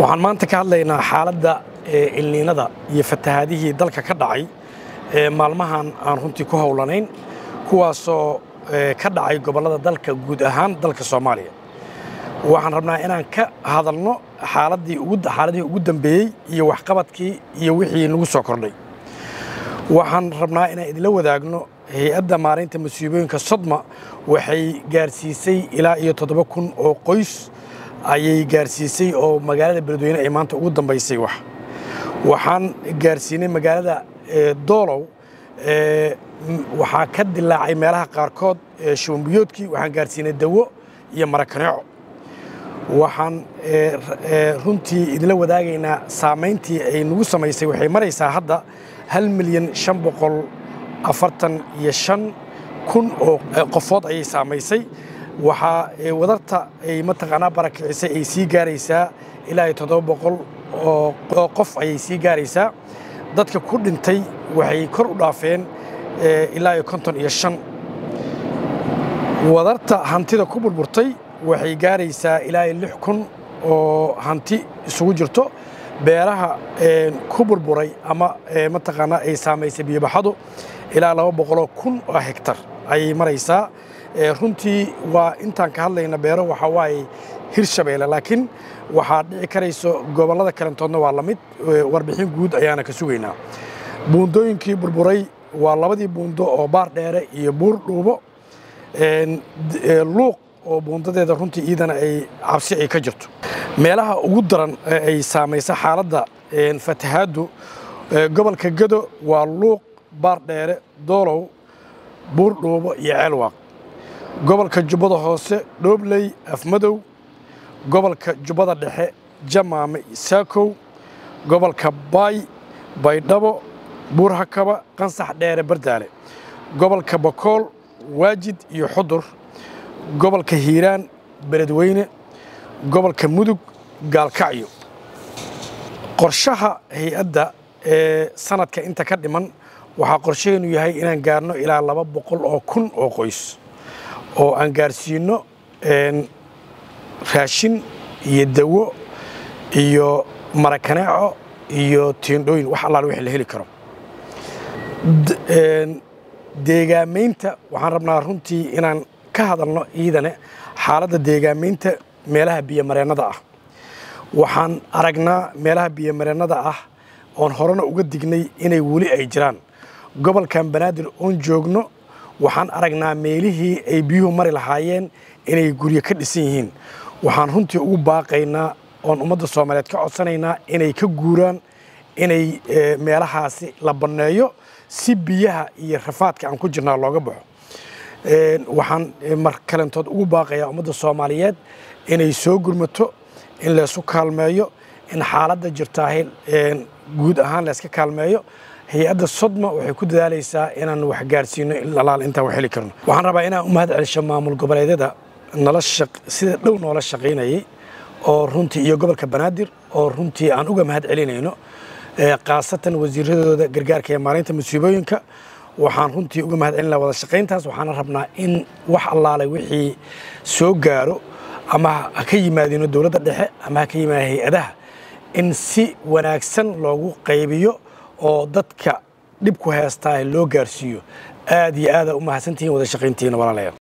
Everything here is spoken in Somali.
waxaan maanta ka hadlaynaa xaaladda ilniinada iyo fatahaadihii dalka ka dhacay ee maalmahan aan runtii ku howlanayn kuwaasoo ka dhacay gobollada dalka guud ahaan dalka soomaaliya waxaan rabnaa inaan ka hadalno xaaladii xaaladihii ugu dambeeyey iyo waxqabadkii iyo wixii nagu soo kordhay waxaan rabnaa inaan idinla wadaagno hay-adda maaraynta masiibooyinka sodma waxay gaarsiisay ilaa iyo toddoba kun oo qoys ayay gaarsiisay oo magaalada beledweyne ay maanta ugu dambaysay wax waxaan gaarsiinay magaalada doolow waxaa ka dilaacay meelaha qaarkood shubanbiyoodkii waxaan gaarsiinay dawo iyo marakaneeco waxaan runtii idinla wadaagaynaa saamayntii ay nagu samaysay waxay maraysaa hadda hal milyan shan boqol afartan iyo shan kun oo qofood ayay saamaysay waxaa wadarta ay mataqaanaa barakicisay ay sii gaaraysaa ilaa iyo toddoba boqol oo qof ayay sii gaaraysaa dadka ku dhintay waxay kor u dhaafeen ilaa iyo konton iyo shan wadarta hantida ku burburtay waxay gaaraysaa ilaa iyo lix kun oo hanti isugu jirto beeraha ku burburay ama mataqaanaa ay saamaysay biyobaxadu ilaa laba boqoloo kun oo hegtar ayay maraysaa runtii waa intaan ka hadlayna beero waxaa waaye hirshabeelle laakiin waxaa dhici karayso gobollada kalentoodna waa la mid warbixin guud ayaana ka sugaynaa buundooyinkii burburay waa labadii buundo oo baar dheere iyo buur dhuubo luuq oo buundadeeda runtii iidana ay cabsi ay ka jirto meelaha ugu daran ee ay saamaysa xaaladda fatahaaddu gobolka gado waa luuq baar dheere doolow buur dhuubo iyo ceelwaaq gobolka jubbada hoose dhoobley afmadow gobolka jubbada dhexe jamaame saakow gobolka baay baydhabo buurhakaba qansax dheere bardaale gobolka bakool waajid iyo xudur gobolka hiiraan beledweyne gobolka mudug gaalkacyo qorshaha hay-adda ee sanadka inta ka dhiman waxaa qorshaheenu yahay inaan gaarno ilaa laba boqol oo kun oo qoys oo aan gaarsiinno raashin iyo dawo iyo marakaneeco iyo tiindhooyin wax allaal wixii la heli karo deegaamaynta waxaan rabnaa runtii inaan ka hadalno iidane xaaladda deegaamaynta meelaha biyomareennada ah waxaan aragnaa meelaha biyomareennada ah oon horena uga dignay inay weli ay jiraan gobolkan banaadir oon joogno waxaan aragnaa meelihii ay biyuhu mari lahaayeen inay guryo ka dhisan yihiin waxaan runtii ugu baaqaynaa oon ummadda soomaaliyeed ka codsanaynaa inay ka guuraan inay meelahaasi la banneeyo si biyaha iyo rafaadka aan ku jirnaa looga baxo waxaan mar kalentood ugu baaqayaa ummadda soomaaliyeed inay soo gurmato in laysu kaalmeeyo in xaaladda jirtaahay guud ahaan layska kaalmeeyo hay-adda sodma waxay ku dadaalaysaa inaan wax gaarsiino alaal intaan wax heli karno waxaan rabaa inaan u mahad celisho maamul goboleedyada nala sida dhow noola shaqaynayay oo runtii iyo gobolka banaadir oo runtii aan uga mahad celinayno khaasatan wasiiradooda gargaarka ee maalinta masiibooyinka waxaan runtii uga mahad celina wada shaqayntaas waxaana rabnaa in wax allaale wixii soo gaaro ama ha ka yimaadino dowladda dhexe ama ha ka yimaado hay-adaha in si wanaagsan loogu qaybiyo oo dadka dhib ku heestaa loo gaarsiiyo aad iyo aada u mahadsantihiin wada shaqayntihiina walaalayaal